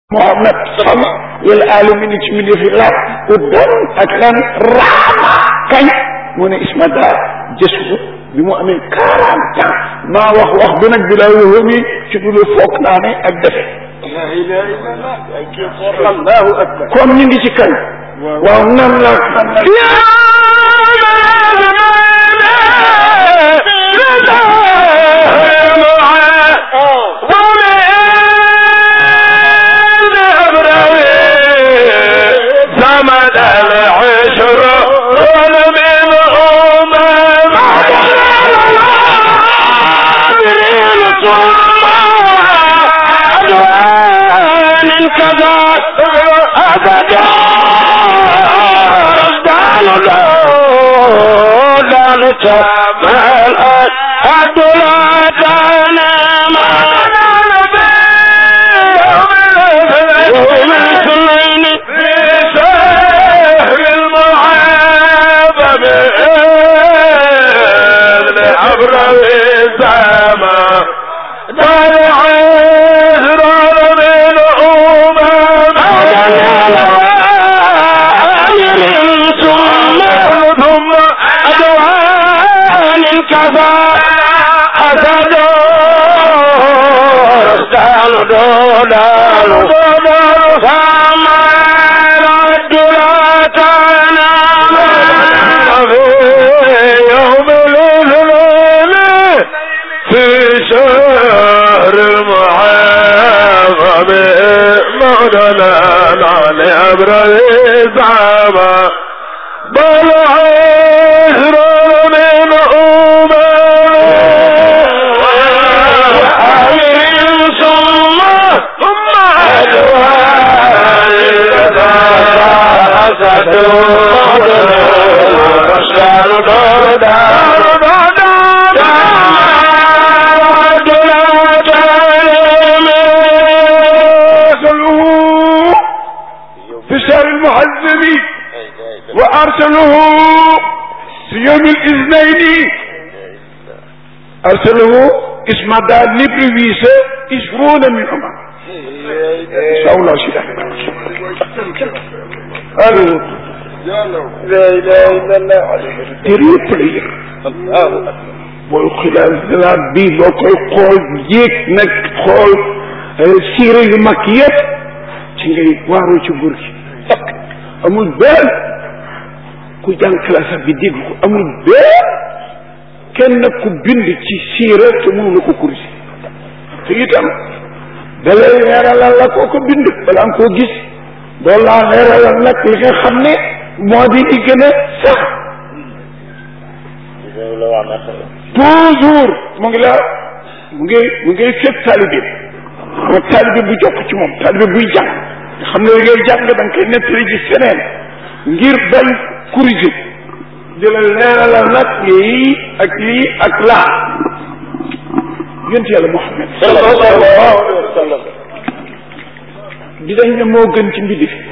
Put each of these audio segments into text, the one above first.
Muhammad sama wal alamin ci mi defi la uddan ak lan raama kañ mu ne ismada jësu bi mu amee quarante ans maa wax wax bi nag bi laa wóomi ci dul foog naa ne ak defe allahu akbar kon ñu ngi ci kañ waaw nan la nan la أرسله اسم دا لبرويس عشرون منهما شاء الله شيء ألو لا اله الا الله تريبلي booy xilaal xalaat bi boo koy xool yéeg nag xool siire yu mag yëpp ci ngay waaru ci nguur gi amul benn ku jàng classe bi dégg ko amul benn kenn ku bind ci siira te mënu la ko kursi te itam dalay leeralal la koo ko bind balaa nga koo gis doo laa leeralal nag li nga xam ne moo di li gën a sax toujours mu ngi la mu ngi mu ngi fekk taalibe moo taalibe bu jokk ci moom taalibe buy jàng nga xam ne li ngay jàng da nga koy nettali ci feneen ngir bañ corriger di la leeralal nag lii ak lii ak laa yonent yàlla Muhammad sallallahu alayhi wa sallam di dañ ne moo gën ci mbindi fi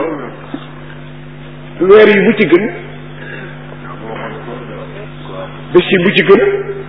weer yi bu ci gën bés yi bu ci gën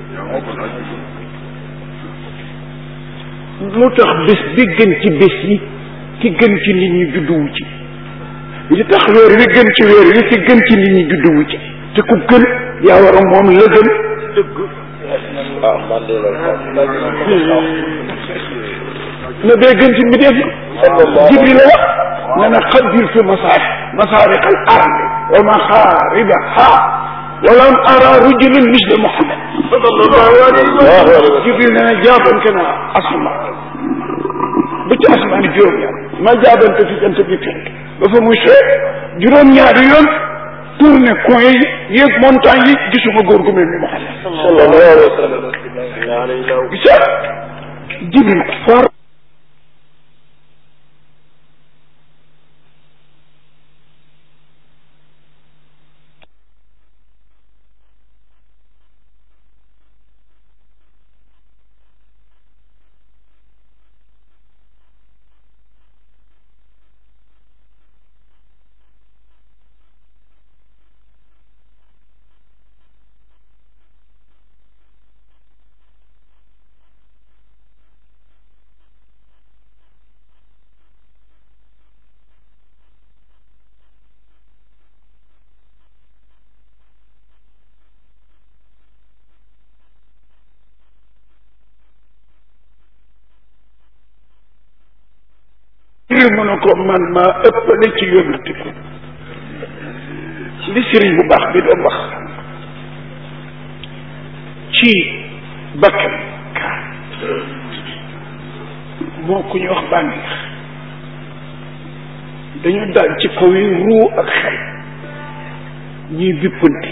lu tax bés bi gën ci bés yi ki gën ci nit ñi judduwu ci li tax weer wi gën ci weer wi ki gën ci nit ñi judduwu ci te ku gën yaa war a moom la gën dëgg ah man de loolu na bee gën ci mbindeef yi jibril la wax ne na xadirtu masaar masaariq al ardi wa maxaaribaha walam ara rajulan misla muhammad sallallahu alayhi wa sallam jibril ne na jaabante na asma ba ci asmaani juróom-ñaar ma jaabante fi jant bi fenk ba fa muy see juróom-ñaari yoon tourné coin yi yéeg montagne yi gisuma góor gu mel ni muhammad sallallahu alayhi wa sallam gisa jibril for mbir mu ne ko man maa ëppale ci yónnante bi li sëriñ bu baax bi doon wax ci bakkan kaa moo ku ñu wax bànneex dañu daal ci kaw yi ruu ak xel ñuy bippante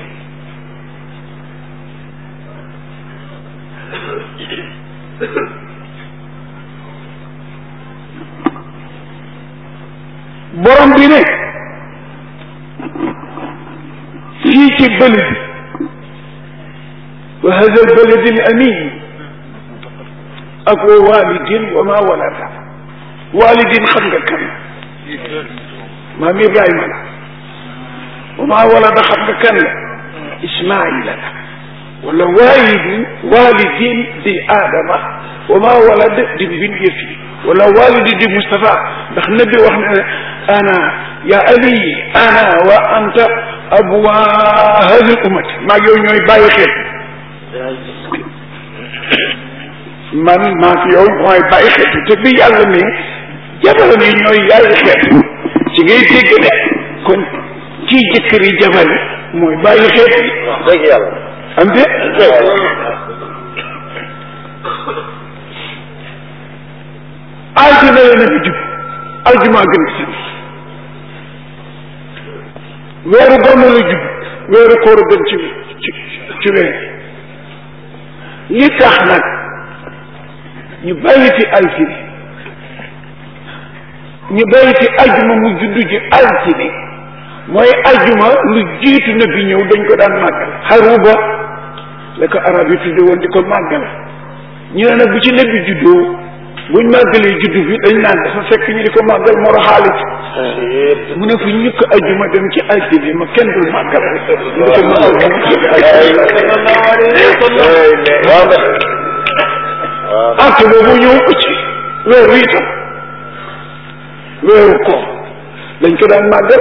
borom bi ne fii ci bëlid wa hada albaladi al amin ak wa walidin wa ma walada walidin xam nga kan maam Ibrahima la wa ma walada xam nga kan la Ismaila la wala walidin walidin di Adama wa ma walada di mbindeef yi wala walidi di Moustapha ndax nabi wax na ne ana ya ali ana wa anta abwa hadi ummati maa yow ñooy bàyyi xel man maa fi yow mooy bàyyi xel te bi yàlla ne jabaram yi ñooy yàlla xel ci ngay dégg ne kon ci jëkkër yi jabar yi mooy bàyyi xel dëgg yàlla am de aljuma la na fi jub aljuma gën si weeru gàmmu la jub weeru koor gën ci ci ci weer li tax nag ñu bàyyi fi altine ñu bàyyi fi aljuma mu juddu ji altine mooy aljuma lu jiitu na bi ñëw dañ ko daan màggal xaruba la ko arab yi tudde woon di ko màggal ñu ne nag bu ci nabi juddoo buñ màggalee juddu bi dañ naan dafa fekk ñu di ko màggal moro xaalis mu ne fu ñukk ajjuma dem ci altine ma kenn dul màggal ñu di ko màggal arte boobu ñëw ko ci weeru itam weeru ko dañ ko daan màggal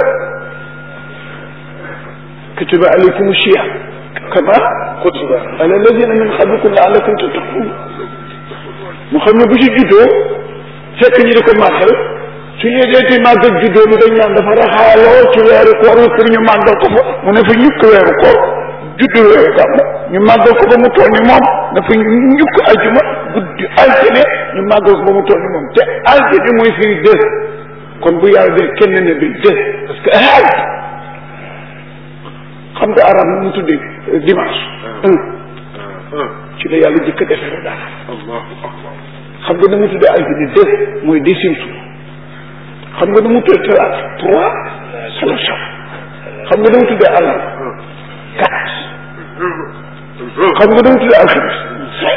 kutiba alaykum siyam kama kutiba ala alladina min qablikum laalakum tattaqun mu xam ne bu ci juddoo fekk ñi di ko màggal su ñu deeti màggal juddoo bi dañ naan dafa raxaaloo ci weeru koor wi pour ñu màggal ko fa mu ne fa ñukk weeru koor juddu weeru gàmm ñu màggal ko ba mu toll ni moom dafa ñukk ajuma guddi altine ñu màggal ko ba mu toll ni moom te altine mooy firi deux kon bu yàlla dee kenn ne bi deux parce que aaj xam nga arab mu tuddee dimanche un ci la yàlla jëkk a defee daal xam nga nu mu tuddee altine deux mooy décime jour xam nga nu mu tuddee talaata trois solution xam nga nu mu tuddee àllar quatre xam nga nu mu tuddee alxames cinq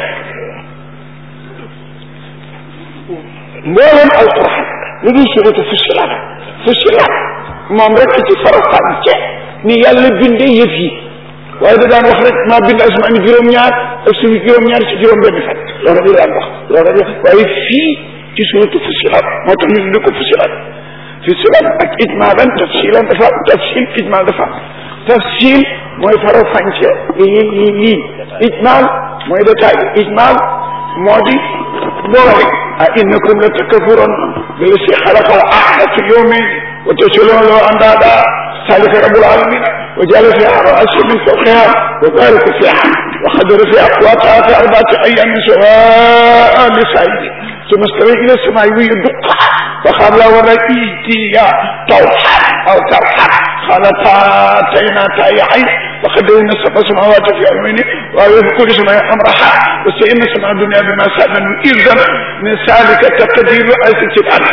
mboolem alquran lu dul suratu fusilat fusilat moom rek ci faram-fàcce ni yàlla bindee yëf yi waaye da daan wax rek maa bind asmaan ni juróom-ñaar ak suñu juróom-ñaar ci juróom-benn fan loolu rek la daan wax loolu rek la waaye fii ci suratu fusilat moo tax ñu tudd ko fusilat fusilat ak ijmaalan tafsilan dafa am tafsil ijmaal dafa am tafsil mooy faram-fàcce lii lii lii ijmaal mooy détail ijmaal moo di boole a innakum la takfurun billadi xalaqa al-arda fi yawmin wa taj'aluna lahu andada zalika rabbul alamin wa ja'ala fiha rawasiya min fawqiha wa baraka fiha wa qaddara fiha aqwataha fi arba'ati ayyamin sawa'an lis-sa'ilin ثم استوى إلى السماء وهي دقة فقال له ورأيتي طوحا أو كرحا قالتا أتينا تائعين وخدونا سبع سماوات في يومين وفي كل سماء أمرها وسئلنا سماء الدنيا بما سألنا إذا من ذلك تقدير أسس الأرض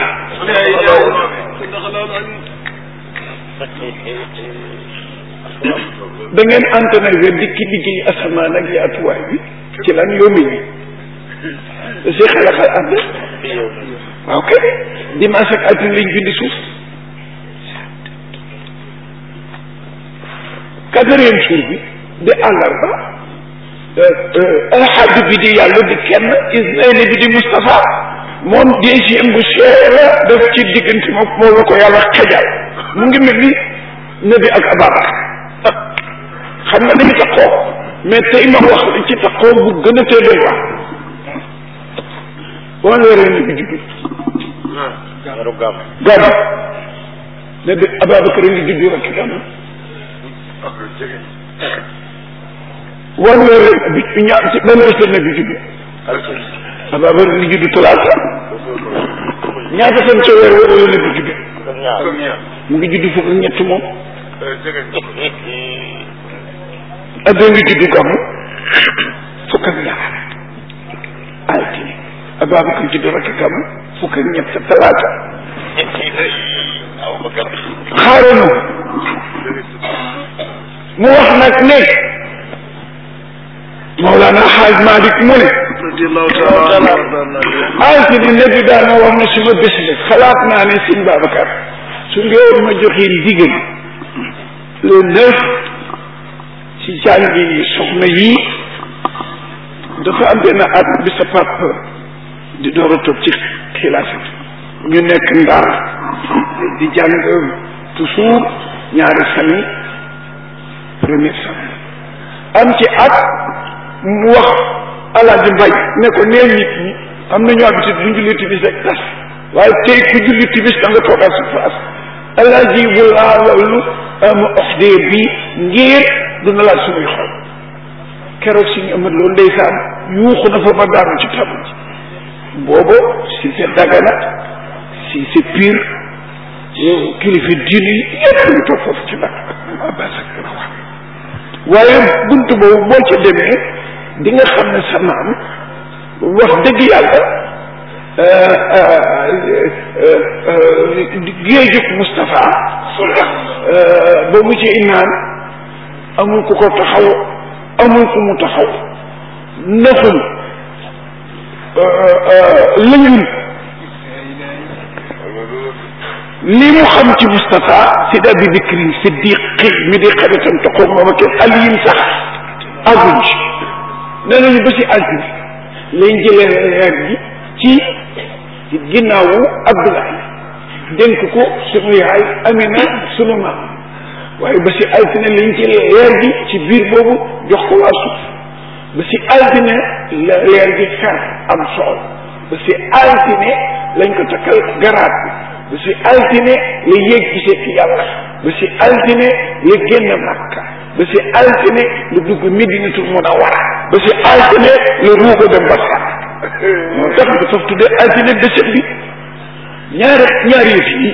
da ngeen entraîné dikki liggéey asamaan ak yaatuwaay bi ci lan yombi bi si xalaxal ànd waaw kay dimanche ak altine lañ bindi suuf quatrième jour bi di àllarba ahad bi di yàlla di kenn isnaini bi di Moustapha moom deuxième bu cher def ci diggante moom moom la ko yàlla xajal mu ngi mel ni nabi ak Ababacar xam nga dañu taxoo mais tey ma wax li ci taxoo bu gën a tee doy waar boo leeree ni bi juddu weeru gàmm gàmm ne de Ababacar a ngi juddu rek gàmm wan weer rek bi ñaar ci benn bés la nekk juddu Ababacar a ngi juddu talaata ñaata fan ca weer wala la nekk juddu mu ngi juddu fukk ak ñett moom Abdou ngi juddu gàmm fukk ak ñaar altine Ababacar juddu rek gàmm fukk ak ñett talaata xaaranu mu wax nag ne Mawlana Xaaj Malik mu ne altine nabi daana wax na suma bés la xalaat naa ne sëñ Babacar su ngeen ma joxee ndigal le neuf ci jàngi soxna yi dafa am benn at bi sa papa di door a toog ci xilaafa ñu nekk ndaar di jàng toujours ñaari sami première sami am ci at mu wax alaaji mbay ne ko neel nit ñi am nañu habitude bu ñu julli timis rek tas waaye tey ku julli timis da nga toogal sa place alaaji bu laa loolu am oxdee bi ngir dina laal suñuy xol keroog si ñu amat loolu ndeysaan yuuxu na fa ba daanu ci tabu ji boobu si c'est dagana si c'est pire yow kilifa diine yi yëpp ñu toog foofu ci nag abbas ak rawa waaye buntu boobu boo ca demee di nga xam ne sa maam wax dëgg yàlla géejug Moustapha ba mu ci naan amul ku ko taxaw amul ku mu taxaw naxul lëñul li mu xam ci Moustapha si da bi dikrin siddiqi mi di xaritam toqoog moom ak aliyin sax àgguñ ci nee nañu ba si altine lañ jëlee leer gi ci ginnaawu Abdoulaye dénk ko sunu yaay Amina sunu maam waaye ba si altine lañ jëlee leer gi ci biir boobu jox ko waa suuf ba si altine la leer gi fer am sool ba si altine lañ ko takkal garaat bi ba si altine la yéeg gisee ki yàlla ba si altine la génn Makka ba si altine la dugg Medinatul Munawwara ba si altine la ruuga dem ba sax moo tax nga faf tuddee altine bésëb bi ñaari ñaari yëf yi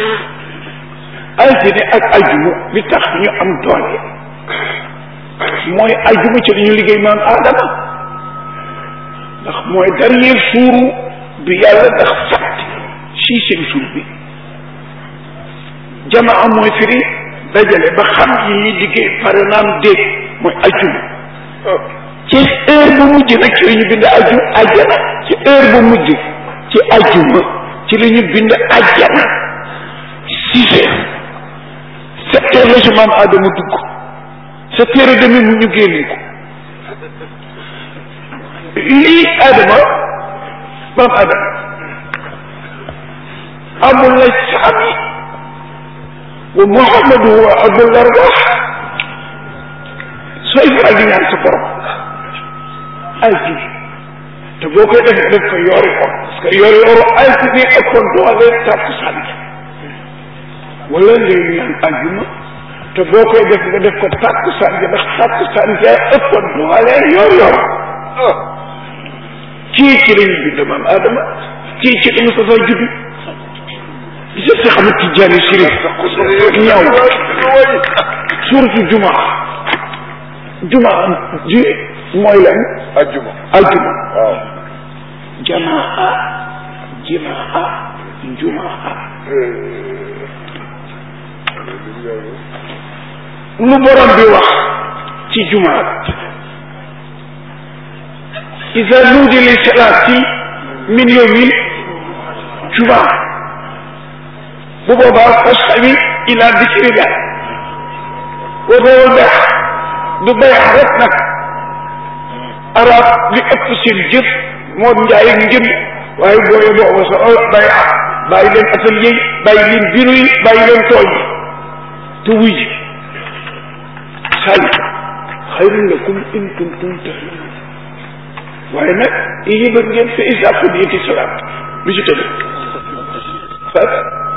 altine ak ajuma li tax ñu am doole mooy ajuma ci dañu liggéey maam aadama ndax mooy dernier suuru bi yàlla ndax fàtte sixième jour bi jamaa mooy firi dajale ba xam yi ñuy liggéey pare naam dégg mooy ajuma ci heure bu mujj nag ci la ñu bind aju ajjana ci heure bu mujj ci ajuma ci la ñu bind ajjana six heures sept heures la si maam Adama dugg sept heures et demi mu ñu génne ko lii Adama maam Adama amul la saami wa Muhammadu wa abul arwah sooy faral di ñaan sa borom altine te boo koy def def ko yoori or parce que yoori oru altine ëppoon doole takkusaan wala ngay ñaan àjjuma te boo koy def nga def ko takkusaan ja ndax takkusaan ja ëppoon doole yoor yoor kii ci lañu bind maam Adama kii ci la Mustafa juddu gis nga xam Tijaani Sirif ñaaw suuratu jumaa jumaa ji mooy lan ajjuma aljuma waaw jamaa jimaa jumaa lu borom bi wax ci jumaa ida nuudi li salaati min yowmil jumaa bu boobaa fasxawi ila dikrillah wa boobu beex du beex rek nag arab li ëpp seen jëf moo njaay ak njënd waaye booye booba sa bay bàyyi leen atelier yi bàyyi leen bureau yi bàyyi leen tool yi te wuy ji saalika xayrun lakum in kuntum tahlamun waaye nag yéen ngeen fa isa qudiyati salaat lu ci tëdd fat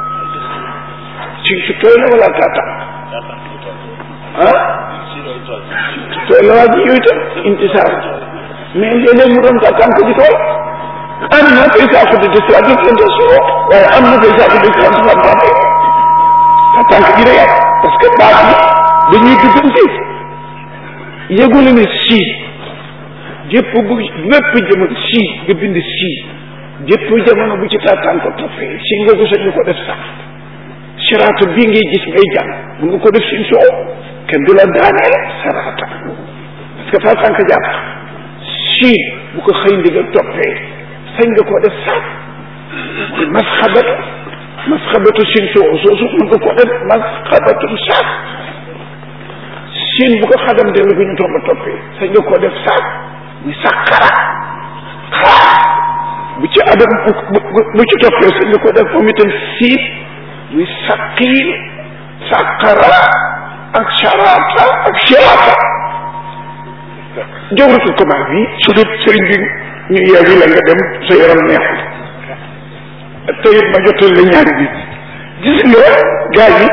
si su tooy la wala taataan ah tooy la waa ji yooyu tam intisaar mais léeg-léeg mu doon taataan ko di tooy am na koy saako di deslaat di leen soo waaye am na koy saako di deslaat di leen taataan ko gi day yàq parce que baat yi dañuy duggante yëgule ne sii jëpp bu bépp jamono sii nga bind sii jëpp jamono bu ci taataan ko toppee si nga ko sañ ko def sax siraata bii ngay gis ngay jàng mun nga ko def sin soo kenn du la daaneel saraata parce que taataan ko jàpp sii bu ko xëy ndigal toppee sañ nga ko def sax mooy masxabatu masxabatu sin soo soosu mun nga ko def masxabatu sax siin bu ko xadam dellu bi ñu tomba toppee sañ nga ko def saak muy sàqara xaar bu ci adam bu ci toppee sañ nga ko def moom itam siit muy saqiil sàqara ak sharata ak shirata jawratul kamal bi su dut sëriñ bi ñu yeewi la nga dem sa yaram neexul te it ma jotal la ñaari bi gis nga gaa yi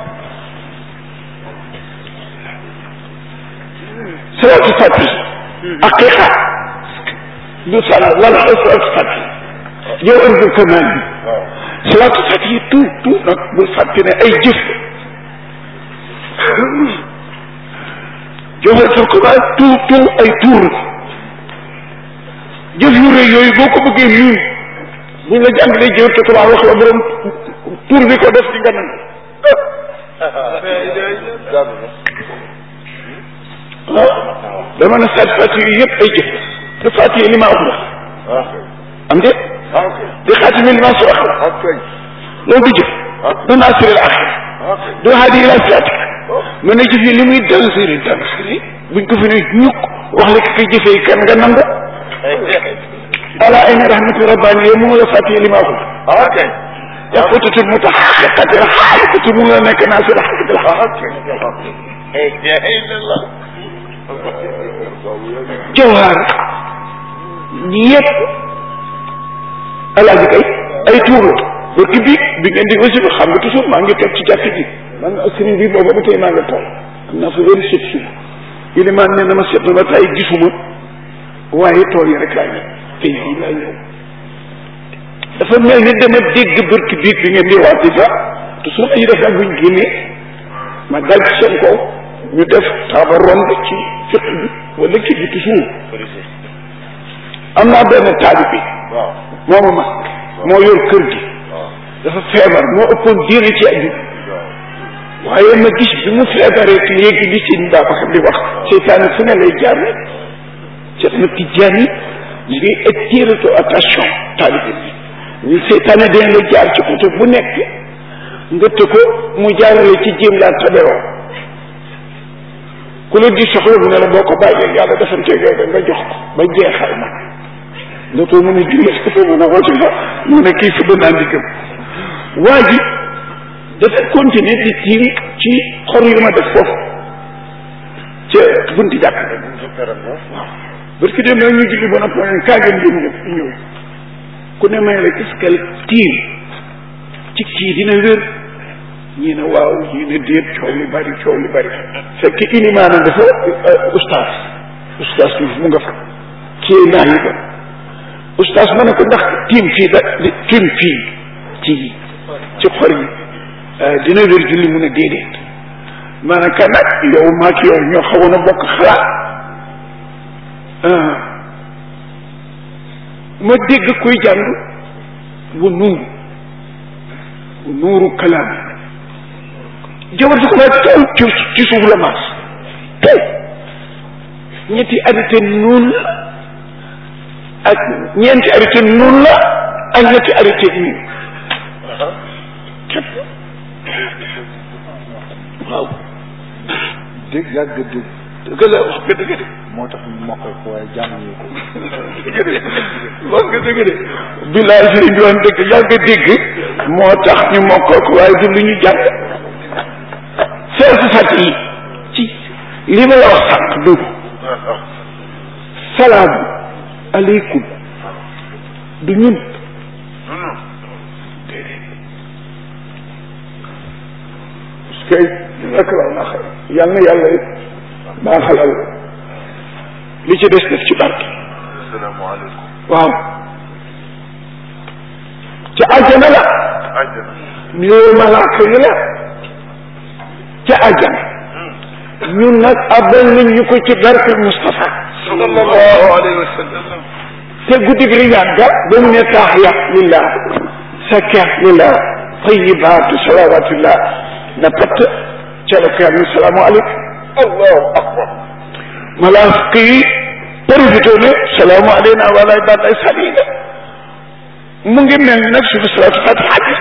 salaatu fati aqiqa du sàll lan la salaatu fati yow ërbul kamaan bi salaatu fati yi tout tout nag bul fàtte ne ay jëf jawharatul kamaan tout tout ay tuur la jëf yu rëy yooyu boo ko bëggee miin buñ la jàngalee jawharatul kamaan wax la borom tuur bi ko def ci nga nangu dama ne saat fàtt yooyu yëpp ay jëf du fàtt yi li ma wax la am de di xaatimi li ma si wax la loolu du jëf du naasiril axir du haadi ila siraatik mu ne jëf yi li muy dansiri dansiri buñ ko fi ne ñukk wax la ki koy jëfee kan nga nangu ala ayna rahmatu rabbani yow mu la fàtt yi li ma wax la yaqutatul mutaxaqiqati xaqiqati mu la nekk naasir xaqiqati jawhaar yëpp alaaji kay ay tuur la barki bi bi ngeen di aussi xam nga toujours maa ngi toog ci jàkk ji man sëriñ bi booba ba tey maa nga toog am naa fa wéri sëb suuf ilimaan ne na ma seet na ba tay gisuma waaye tool yi rek laa ñëw te yi laa ñëw dafa mel ni dama dégg barki biig bi ngeen di waati fa toujours ay def ak buñ génnee ma dal ci seen kaw ñu def taaba romb ci fiq bi wala kii bi toujours am naa benn taali bi moo ma mag moo yor kër gi dafa feebar moo ëppoon diine ci àddina waaye ma gis bi mu feebaree ki léegi li si mbaa ba xam di wax seytaane fu ne lay jaar rek Cheikh na Tijaan yi ñu ngi attiré to attention taalibe bi ñu seytaane dañ la jaar ci côté bu nekk nga të ko mu jaarale ci jéem laa taberoo ku la di soxla bu ne la boo ko bàyyee yàlla defanteeg yow da nga jox ko ba jeexal ma dootoo mën a julli dootoo mën a woote fa mu ne kii fi naa ndiggam waa ji dafa continuer di tiim ci xor yu ma def foofu ca bunti jàkk waaw parce que dem na ñu julli ba noppi ne kaa ngeen jëm ñëpp ñëw ku ne may la est-ce que tiim ci kii dina wér ñii ne waaw ñii ne déet coow li bari coow li bari fekk ilimaana dafa ustaas ustaas bi mu nga fa kii naa yi ba ustaas ma ne ko ndax tiim fii da tiim fii ci ci xor yi dina wér julli mu ne déedéet maanaam kan nag yow maak yow ñoo xawoon a bokk xalaat ma dégg kuy jàng bu nuuru bu nuuru kalaam jawar su ko ma taw ci ci suuf la maas taw ñetti arité nuun la ak ñeenti arité nuun la ak ñetti arité nuun képp waaw dégg yàgg dégg dëgg la wax nga dëgg de moo tax ñu mokkal ko waaye jànguñu ko dëgg de wax nga dëgg de bilaay sëriñ bi wax dëgg yàgg dégg moo tax ñu mokkal ko waaye du lu ñu jàng feesu sat yi ci li ma la wax sànq dugg salaamu aleykum du ñun déedéet kay rek la na xëy yal na yàlla baaxalal li ci des def ci barke asalaamaaleykum waaw ca àjjana la àjjana nuyoo malaaka yi la ca àjjana ñun nag abal nañ ñu ko ci barke Moustapha sallallahu alayhi wa sallam te guddi gi riñaan ga ba mu ne taaxiya lillah sakya lillah tayibaatu salawatullah na patt ca la ko yàlla salaamu aleykum allahu akbar malaaka yi profité ne salaamu aleyna wa ala ibadillahi salihina mu ngi mel ni nag suñu salaatu fatiha bi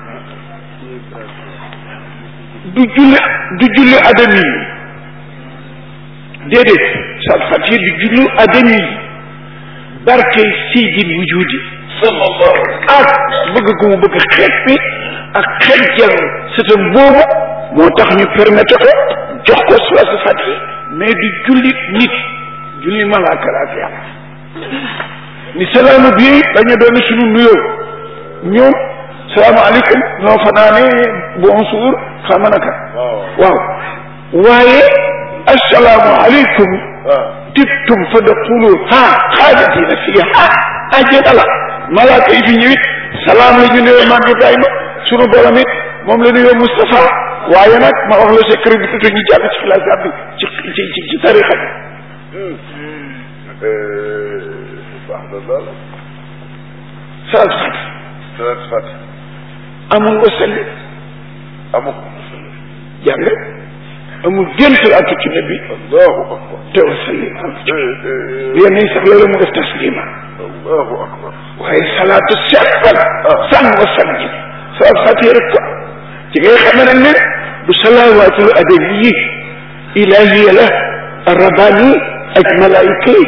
du julli du julli adami yi déedéet salaatu fatiha du julli adami yi barke siydil wujudi sallallahu ak bëgg gu mu bëgg xeet bi ak xeejal sëtam boobu moo tax ñu permettre ko jox ko salaatu fatiha mais du julli nit julli malaaka la ak yàlla ni salaamu bi dañu doon suñu nuyoo ñoom salaamaaleykum ñoo fanaane bonjour xam naka waaw waaye asalaamaaleykum tibtum fa daqulu ha xaalidiina fiiha àjjana la malaaka yi fi ñëwit salaam la ñu nuyoo maam Ibrahima sunu borom it moom la nuyoo Moustapha waaye nag ma wax la secret bi tuuti ñu jàll ci xilaas bi ci ci ci ci tarixa bi baax na lool salaatu fatiha salaatu fatiha amul wasalli amu ko jàng amul génn salaatu ci nabi allahu akbar te wasalli am ci yenn yi sax loolu mu def taslima allahu akbar waaye salaatu seppal san wasalli salaatu fatiha rek ko ci ngay xamee nag ne du salawaatul adabi ilahiya la arabani ak malaayika yi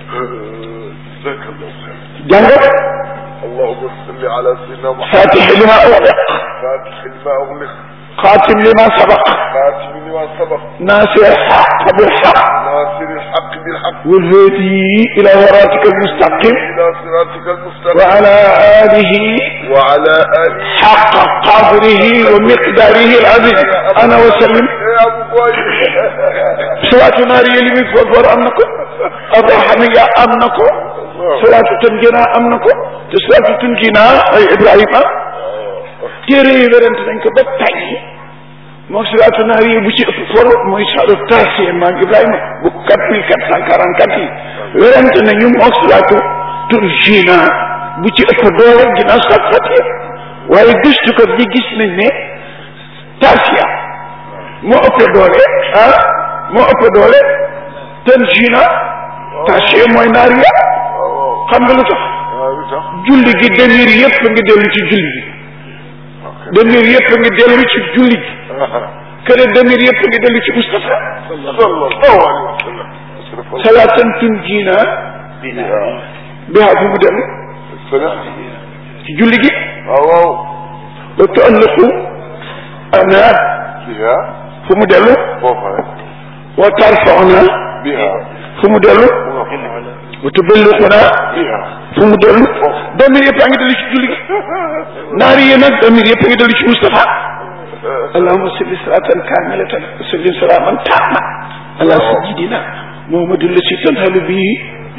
jazakallahu xayr jàng allahumma salli ala sayyidina muhammad fatixi lima uxliq فاتح لما أغلق xaatim lima sabaq خاتم لما سبق naasir xaq bilxaq ناصر الحق بالحق والهادي ila siraatika almustaqim إلى صراطك المستقيم وعلى آله وعلى آله حق قدره ومقداره العظيم أنا وسلم يا أبو قوي salaatu naari yi li muy for for am na ko abrahamiya am na ko salaatu tunjina am na ko te salaatu tunjina ay ibrahima téere yi werante nañ ko ba tàyyi moom salaatu naari yi bu ci ëpp for mooy salaatu taasiye maam ibrahima bu quatre mille quatre cent quarante quatre yi werante nañu moom salaatu tunjina bu ci ëpp doole ginnaaw salaatu fatiha waaye gëstukat yi gis nañ ne taasiya moo ëpp doole ah moo ëpp doole tanjina taasiya mooy naariya xam nga lu tax julli gi demir yëpp ngi dellu ci julli gi demir yëpp ngi dellu ci julli gi kër demir yëpp ngi dellu ci Moustapha sallallahu alayhi wa sallam salaatan tunjina biha fu mu dellu ci julli gi waaw wa tualliqu ana biha fu mu dellu foofa rek wa tarfauna biha fu mu dellu wa tuballiquna biha fu mu dellu damir yëpp a ngi dellu ci julli gi naari yi nag damir yëpp a ngi dellu ci Moustapha allahumma salli salatan kamilatan wa sallim salaman tamma ala sayyidina muhammadin lasi tanhalu bihi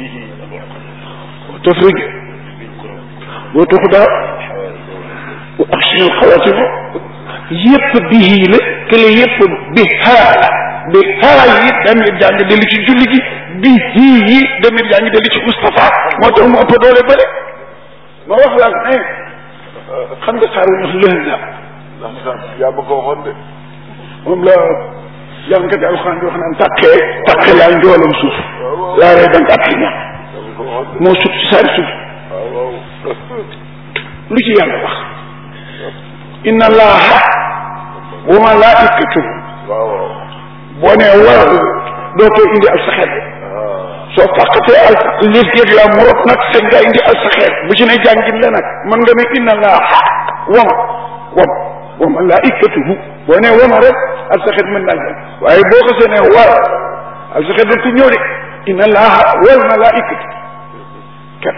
wa tafrij wa tuxda wa axsinu alxawatimu yëpp bihi la kële yëpp bi haa la bi haa yi damir jaa ngi dellu ci julli gi bi hii yi damir jaa ngi dellu ci Moustapha moo tax mu ëpp doole bële ma wax la ne xam nga saaru ñu lëhza yaa ma ko waxoon de moom la jàngkat alxuraan di wax naan tàqee tàqee laa njoolam suuf laa rey danga ak ñam yaa ma ko waxoon de moo sut ci saari suuf waaw lu ci yàlla wax inna allaha wa malaikatuhu waaw waaw boo nee war dootoo indi al saxeet soo fàqatee al liif géeg la mu rot nag sañ nga indi al saxeet bu ci ne jàngin la nag mën nga ne inna allaha wam wam wa malaikatuhu boo nee wama rek al saxeet mën naa jàng waaye boo ko seenee war al saxeet da ku ñëw de inna allaha wal malaikatu kat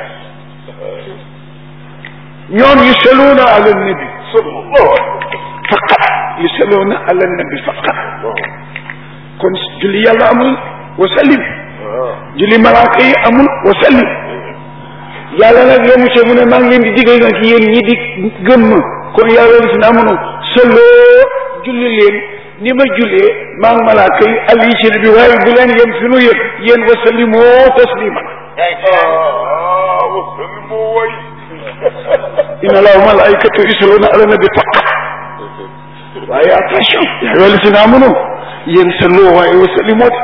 ñoom yusalluuna ala nabi sallallahu faqat yusalluuna ala nabi faqat kon julli yàlla amul wa sallim julli malaaka yi amul wa sallim yàlla nag yemu ca mu ne maa ngi leen di digal nag yéen ñi di gëm ma kon yàlla li si na amunu sëlloo julli leen ni ma jullee maa ngi malaaka yi ali ci bi waaye bu leen yem fi nu yëg yéen wa sallimoo tasliman ah wasallim moo way inna allaha wa malaikatu yusalluna ala nabi faqat waaye attention yaa ayyuha allazina amanu yéen sëlloo waaye wa sallimoo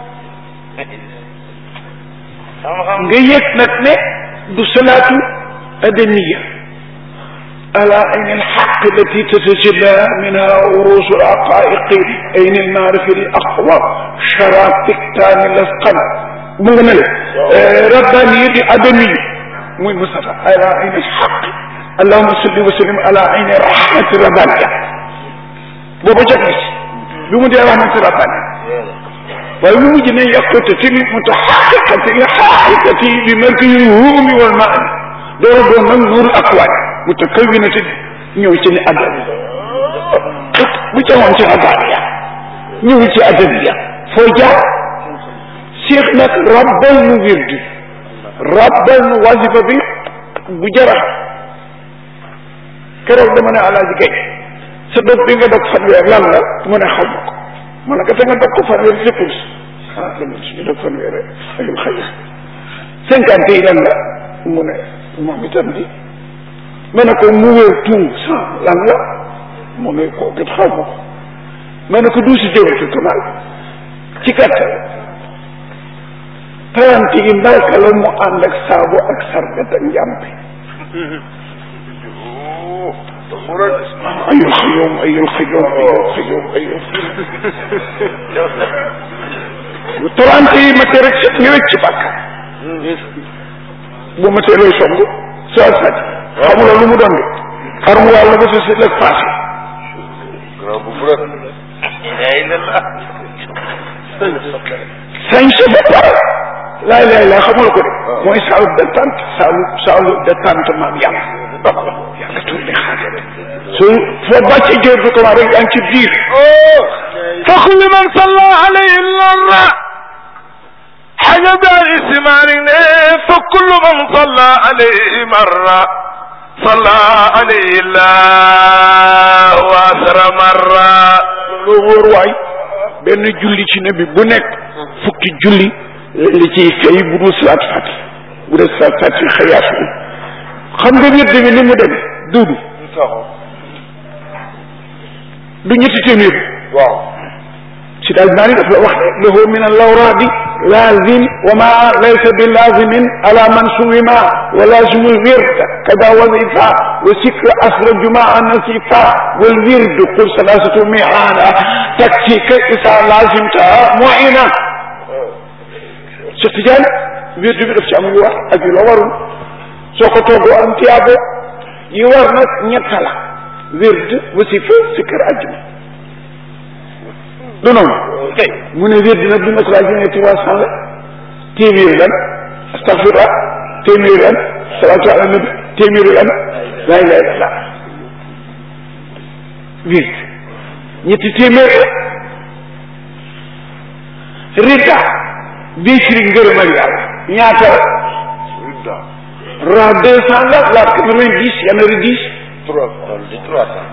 nga yëg nag ne du salaatu adamiya على عين الحق التي تتجلى منها عروس الحقائق عين المعرفة الأقوى شراب تكتان الأثقل من ربانية أدمية muy Mustafa على عين الحق اللهم صل وسلم على عين رحمة ربانية booba jot na si bi mu dee rahmatu rabbani waaye mu mujj ne yaqutati mutahaqiqati haqiqati bi markazi ruumi wal maani door a doon nag nuur akwaani mutakawinati ñëw ci ni adabiya bu ca woon ci adabiya ñëw ci adabiya foo jaar Cheikh nag rabbal nu wirdi rabbal nu wasifa bi bu jara keroog dama ne alaaji gay sa dog bi nga dog fanweer lan la mu ne xaw ma ko ma ne ko te nga dog ko fanweer léppul ah dama suñu dog fanweer ayul xëy cinquante yi lan la mu ne moom itam di ma ne ko mu wér tout cent lan la mu ne ko gët xaw ma ko ma ne ko du si jëwatu kamal ci gàttal trente yi mbalka la mu ànd ak saabu ak sarbet ak njàmpe ayul xëyoom ayul xëyoom ayul xëyoom ayul bu trente yi ma rek set nga rek ci bàkkaar bu ma tee looy song soo sàcc xamuloo lu mu doon de xarum wàll ba sa si lëg passé sañ sa ba pare laay laay laay xamula ko de mooy saalu détente saalu saalu détente maam yàlla yàlla tur di xaar su foo bàccee jër bi comment rek yaa ngi ci biir fa kulli man salla alayhi marra حاجة اسمعني فكل من صلى عليه مرة صلى عليه الله وأسر مرة loo wóor waay benn julli ci nabi bu nekk fukki julli li ciy fay bu dul salaat fati bu dee salaat fati xëyaas bi xam nga wér bi ni mu dem duudu du ñetti téeméer waaw si daal naa ni daf la wax ne lahu min allawraadi laazim wa ma laysa bi laazimin ala man suwima wa laazimu lwird kada wazifa wa sikra asra jumaa nasifa wal wird qul salasatu mi'ana takfika isa laazimta mu'ina Cheikh Tidiane wird bi daf ci am yu war ak yu la warul soo ko toggoo am tiyaabo yi war nag ñett la wird wasifa sikr ajjuma du noonu mu ne wér dina dina ko laa jëmee trois cent la téeméeri lan astafirullah téeméeri lan salaatu ala nabi téeméeri lan laa ilaha illallah wér ñetti téeméeri rida bii firi ngërëmal yàlla ñaata la ra deux cent la la quatre-vingt-dix yana ri dix trois trois cent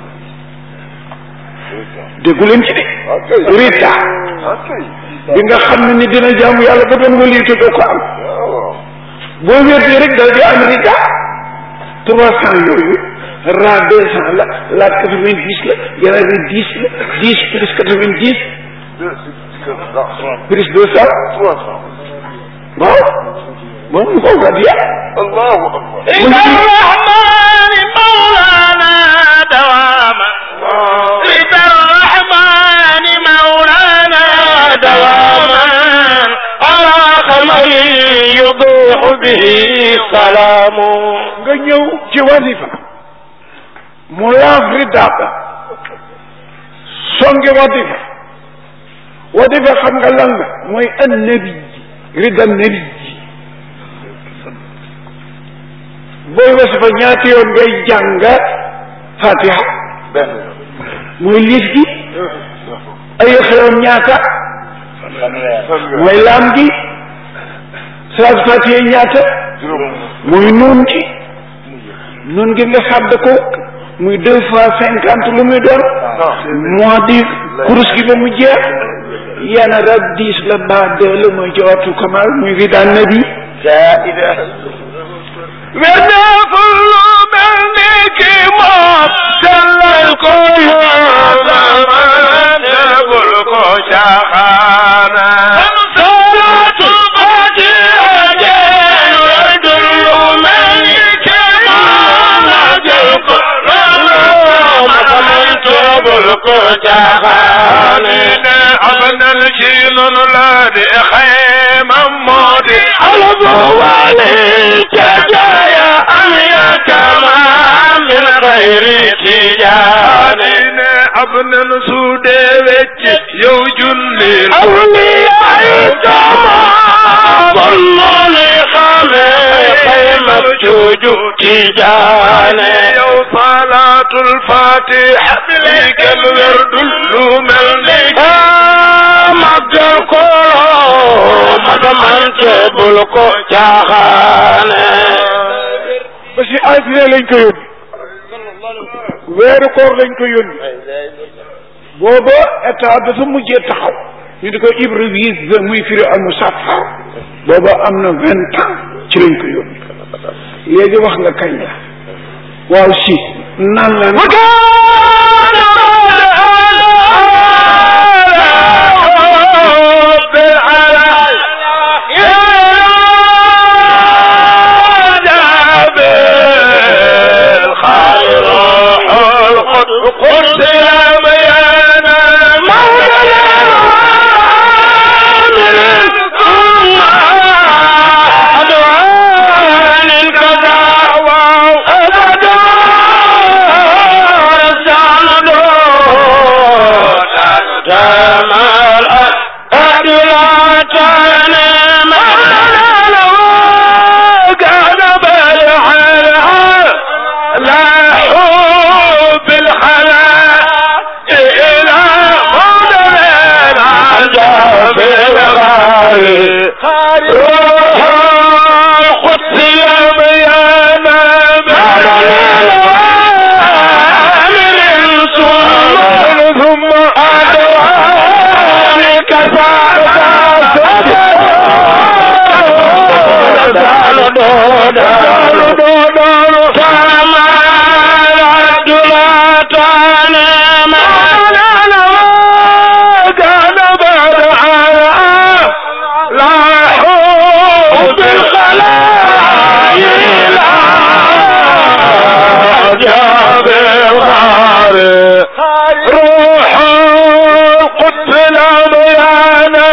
déggu leen ci de rida ok bi nga xam ne ni dina jaamu yàlla ba doon wali te doo ko am waaw boo wérdee rek dal di am rida trois cent yooyu ra deux cent la la quatre vingt dix la yeneen ri dix la dix plus quatre vingt dix plus deux cent trois cent waaw moom mu ko gàddiya allahu akbar إن الرحمن مولانا دواما رضا الرحمن مولانا دواما على خمر يضوح به السلام nga ñëw ci wasifa mu laaf rida ba songe wasifa wasifa xam nga lan la mooy an nabi rida nabi booy wasifa ñaati yoon ngay jàng fatiha benn mooy liif gi ay xewam ñaata mooy laam gi salaatu fatiha ñaata mooy nuun gi nuun gi nga sàdd ko muy deux fois cinquante lu muy doon moo di kurus gi ba mu jeex yana rab diis la baa deux la mooy jawatu kamal muy ridaan nabi werdeful lu mel ni ki moom sellal ko yoonama tegul ko caaxaana salaatu fatiha jeen werdul lu mel ni ki moom jël ko yoonama tegul ko caaxaana ne am nan ci nunu la di xeymam moo di alabu waale cacaaya am ya kama min xayri tijaane ne ab nan su dee wecc yow julli awliyaay kama bon noonu xame xaymab cuuju tijaane yow salaatul fatiha li kenn werdul lu mel ni màggal ko magamante bul ko caaxaane ba si altine lañ ko yónni weeru koor lañ ko yónni booba état dafa mujjee taxaw ñu di ko ibrévise muy firi al musaffar booba am na vingt ans ci lañ ko yónni léegi wax nga kañ la waaw si nan la قلت يا بيانا مولانا من ثم أدعان الكذا وأبدا رسال دون تمال أدلاتان مولانا كان بالحلال لا حب الحلال إلى مدمن عجب الغالي روح القدس يا بيانا من ثم ثم أدوانك فما العبد لا تنام كان بعد لا حب الخلايا لا جاب الغار روح القدس لا بيانا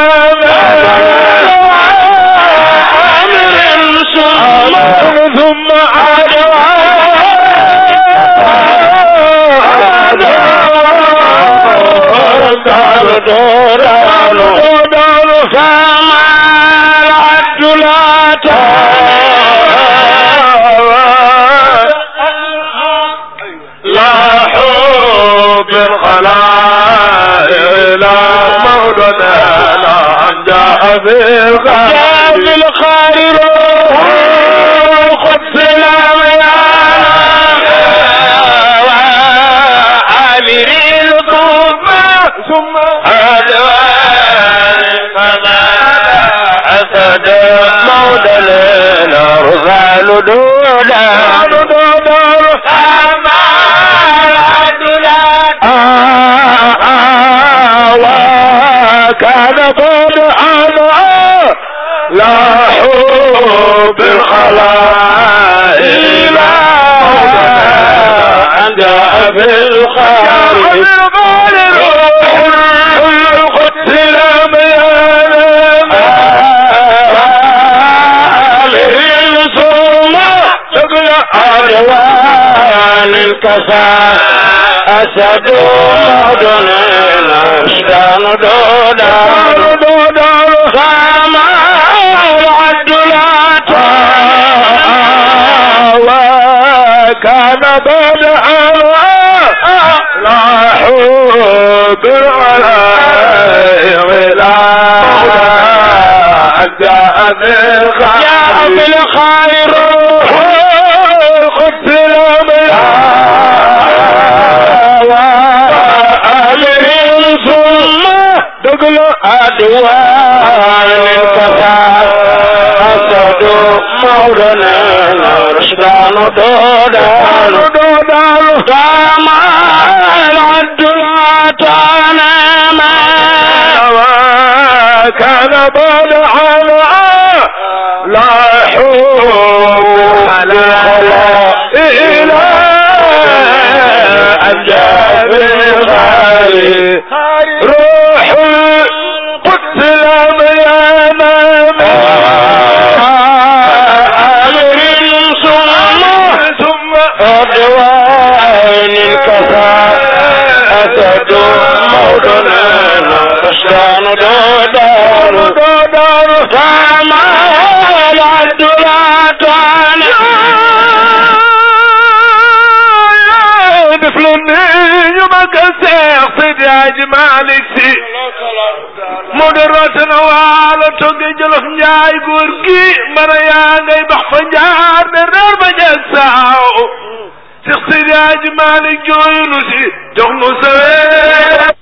أمر ثم أدوان فما العبد لا لا حب الخلائق لا مولنا لا جاء بالخير خذ سلام عامر ثم ثم أدوان فما أسد مولنا رفال دولا فما وكان فرحا لا حب الخلائق لا عند أبي الخالق القدس لم ينام ثم تقل أدوان الكفاء أسد مدن الأشدان دودان دودان فما العد لا وكان بدعا لا حول جاء بالخير خذ الأمر ثم دقل أدوان الكفار أسد مولانا رشدان دودان دودان دام العد العطان ما كان بدعا لا حول ولا إلى أجاب الخالي روح القدس لم ينام أمر ثم ثم أدوان الكفار أسد مولانا رشدان دودار دودار فما العد لا diflani ñu ma ka seex Seydi Hadji Malick Si mu di rootana waalo togge jolof njaay góor gi mara yaa ngay bax fa njaar de reer ba jeg saaw Seex Seydi Hadji Malick jooyunu si jox nu sawee